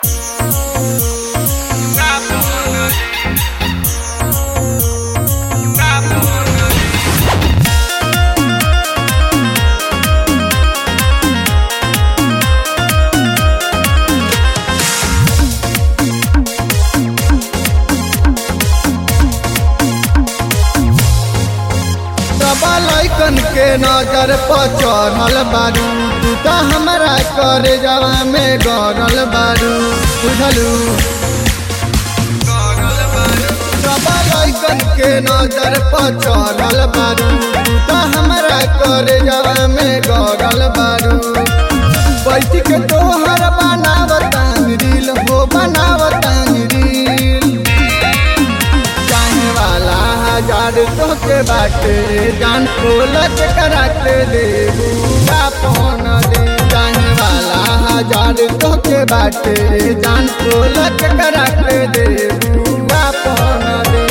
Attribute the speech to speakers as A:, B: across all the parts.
A: लैकन के नजर पर चढ़ल बारू तू तो हमारा करे जवा में गरल बारू बुझलू सब लैकन के नजर पर चढ़ल बारू तू तो हमारा करे जवा में गरल बारू बैठ के तोहर बनावतान रील हो बनावतान रील चाहे वाला हजार तो के बाटे जान खोलत कराते दे का पौन दे चाहे वाला हजार तो के बाटे जान खोलत कराते दे का पौन दे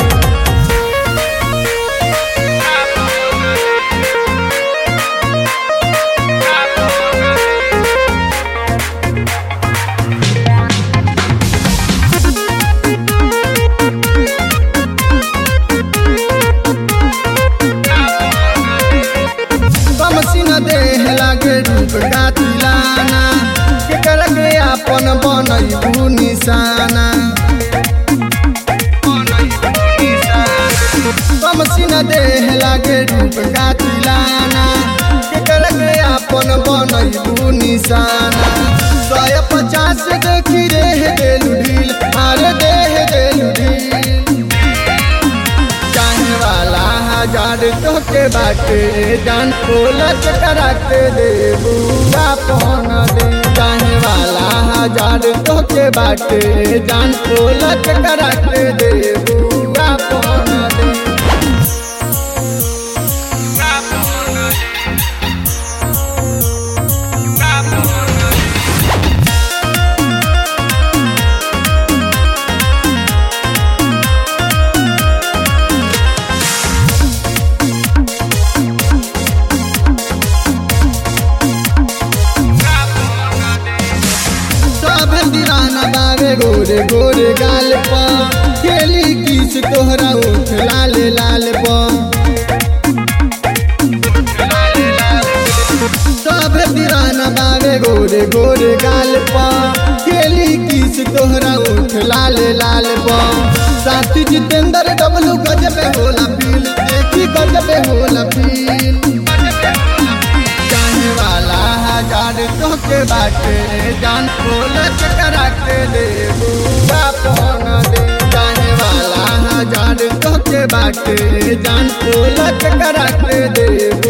A: कमसिन देह लागे रूप गातिलाना के करके आपन बनैबू निशाना कमसिन देह लागे रूप गातिलाना के करके आपन बनैबू निशाना सय पचास देखी रेह देलू ढील मारे देह देलू ढील चाहे वाला हजार तो के बाटे जान खोलत कराते दे बुआ पौन दे चाहे वाला हजार तो के बाटे जान खोलत कराते दे बुआ पौन दे सब दीवाना बावे गोरे गोरे गाल पा खेली किस तोहरा उठ लाल लाल पा सब दीवाना बावे गोरे गोरे गाल पा खेली किस तोहरा उठ लाल लाल पा साथी जितेंद्र डबलू गजबे होला फील देखी गजबे होला फील जाने वाला हजार तो के बाटे जान खोलत कराते दे बुआ पौन दे जाने वाला हजार तो के बाटे जान खोलत कराते दे